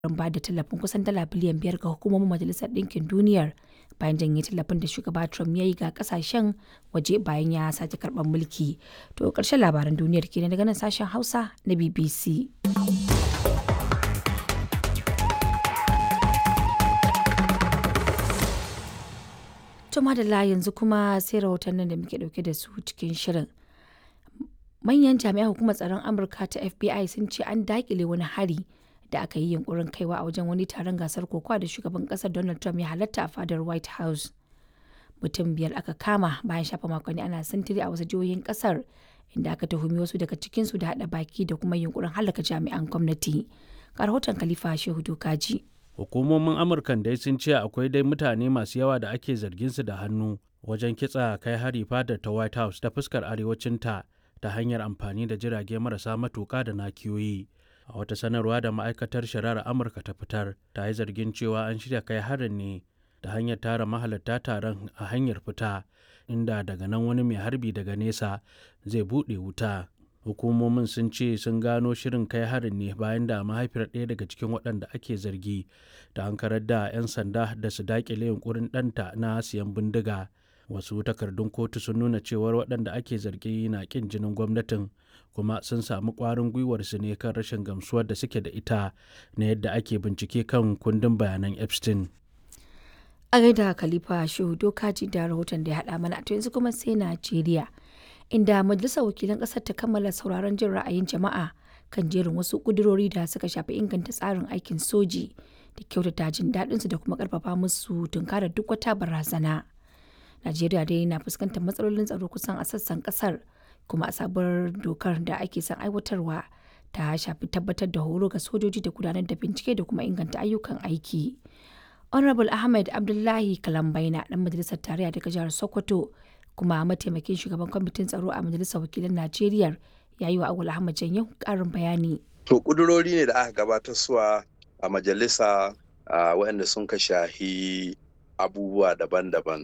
don ba da tallafin kusan dala biliyan biyar ga hukumomin Majalisar Ɗinkin Duniyar bayan janye tallafin da shugaba Trump ya yi ga kasashen waje bayan ya sake karɓar mulki. To ƙarshen labaran duniyar kenan daga nan sashen Hausa na BBC. To madalla yanzu kuma sai rahotannin da muke dauke da su cikin shirin. Manyan jami'an hukumar tsaron Amurka ta FBI sun ce an dakile wani hari da aka yi yunkurin kaiwa a wajen wani taron gasar kokowa da shugaban kasar Donald Trump ya halatta a fadar White House. Mutum biyar aka kama bayan shafa makonni ana sintiri a wasu jihohin kasar inda aka tuhumi wasu daga cikinsu da hada baki da kuma yunkurin halaka jami'an gwamnati. Ga rahoton Khalifa Shehu Dokaji. hukumomin amurkan dai sun ce akwai dai mutane masu yawa da ake zargin su da hannu wajen kitsa kai hari fadar ta white house ta fuskar arewacinta ta hanyar amfani da jirage marasa matuka da nakiyoyi a wata sanarwa da ma'aikatar shari'ar amurka ta fitar ta yi zargin cewa an shirya kai harin ne da hanyar tara mahalarta taron a hanyar fita inda daga nan wani mai harbi daga nesa zai buɗe wuta hukumomin sun ce sun gano shirin kai harin ne bayan da mahaifiyar ɗaya daga cikin waɗanda ake zargi da hankarar da 'yan sanda da su daƙile yunkurin ɗanta na siyan bindiga wasu takardun kotu sun nuna cewar waɗanda ake zargi na ƙin jinin gwamnatin kuma sun samu ƙwarin gwiwar su ne kan rashin gamsuwar da suke da ita na yadda ake bincike kan kundin bayanan epstein A gaida Khalifa Shehu Dokaji da rahoton da ya haɗa mana to yanzu kuma sai Najeriya. inda majalisar wakilan ƙasar ta kammala sauraron jin ra'ayin jama'a kan jerin wasu ƙudurori da suka shafi inganta tsarin aikin soji da kyautata jin daɗinsu da kuma ƙarfafa musu tunkarar duk wata barazana. Najeriya dai na fuskantar matsalolin tsaro kusan a sassan ƙasar kuma a sabuwar dokar da ake son aiwatarwa ta shafi tabbatar da horo ga sojoji da gudanar da bincike da kuma inganta ayyukan aiki. Honorable Ahmed Abdullahi Kalambaina ɗan majalisar tarayya daga jihar Sokoto kuma mataimakin shugaban kwamitin tsaro a majalisar wakilan najeriya ya yi wa agul ahmad janyo karin bayani to kudurori ne da aka gabatar suwa a majalisa waɗanda sun ka shahi abubuwa daban-daban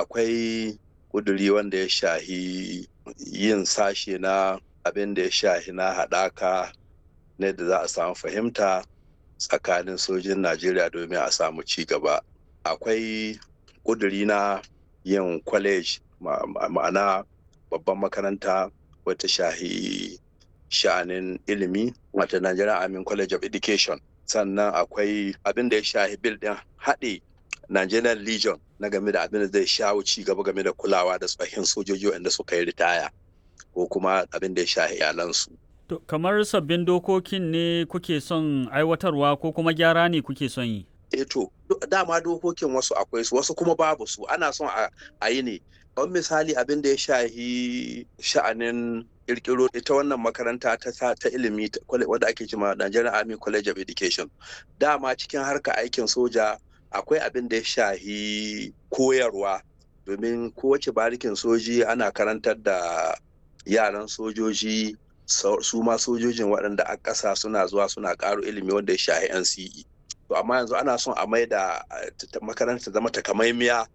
akwai kuduri wanda ya shahi yin sashe na abin da ya shahi na haɗaka ne da za a samu fahimta tsakanin sojin najeriya domin a samu ci gaba akwai kuduri na yin kwaleji ma'ana babban makaranta wata shahi sha'anin ilimi wata Nigerian Army College of Education sannan akwai abin da ya shahi bil din haɗe Nigerian Legion na game da abin da zai shawo ci gaba game da kulawa da tsohin sojoji wanda suka yi ritaya ko kuma abin da ya shahi iyalansu. To, kamar sabbin dokokin ne kuke son aiwatarwa ko kuma gyara ne kuke son yi? E to, dama dokokin wasu akwai su wasu kuma babu su ana son a yi ne Kamar misali abin da ya shahi sha'anin kirkiro ita wannan makaranta ta ta ilimi wadda ake cima Nigerian Army College of Education. Dama cikin harka aikin soja akwai abin da ya shahi koyarwa domin kowace barikin soji ana karantar da yaran sojoji su ma sojojin waɗanda a ƙasa suna zuwa suna ƙaro ilimi wanda ya shahi NCE. To amma yanzu ana son a mai da makaranta zama takamaimiya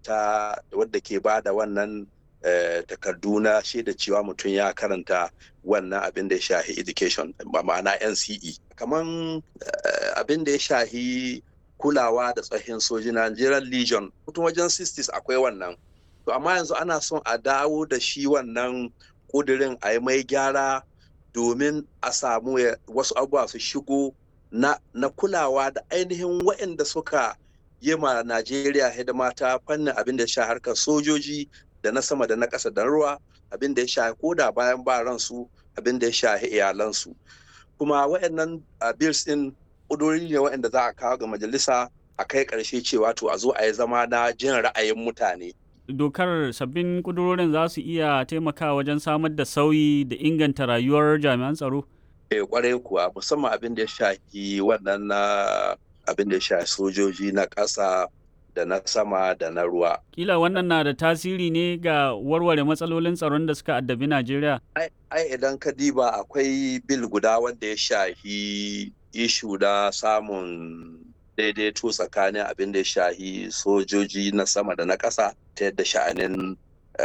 ta wadda ke ba da wannan takardu na shaida cewa mutum ya karanta wannan abin da ya shahi education ma'ana nce kamar abin da ya shahi kulawa da tsohin soji nigerian legion mutum wajen 60s akwai wannan to amma yanzu ana son a dawo da shi wannan kudirin a yi mai gyara domin a samu wasu abubuwa su shigo na kulawa da ainihin waɗanda suka yi ma Najeriya hidima ta fannin abin da ya sha harkar sojoji da na sama da na ƙasa da ruwa abin da ya sha koda bayan ba ransu abin da ya sha iyalansu kuma waɗannan bills ɗin ƙudurori ne waɗanda za a kawo ga majalisa a kai ƙarshe cewa to a zo a yi zama na jin ra'ayin mutane dokar sabbin ƙudurorin za su iya taimakawa wajen samar da sauyi da inganta rayuwar jami'an tsaro eh kwarai kuwa musamman abin da ya shafi wannan na abin da ya shafi sojoji na ƙasa da na sama da na ruwa. Kila wannan na da tasiri ne ga warware matsalolin tsaron da suka addabi Najeriya? Ai idan ka diba akwai bil guda wanda ya shahi ishu da samun daidaito tsakanin abin da ya shahi sojoji na sama da na ƙasa ta yadda sha'anin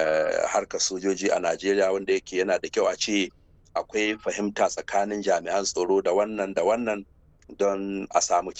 harkar sojoji a Najeriya wanda yake yana da kyau a ce akwai fahimta tsakanin jami'an tsaro da wannan da wannan don a samu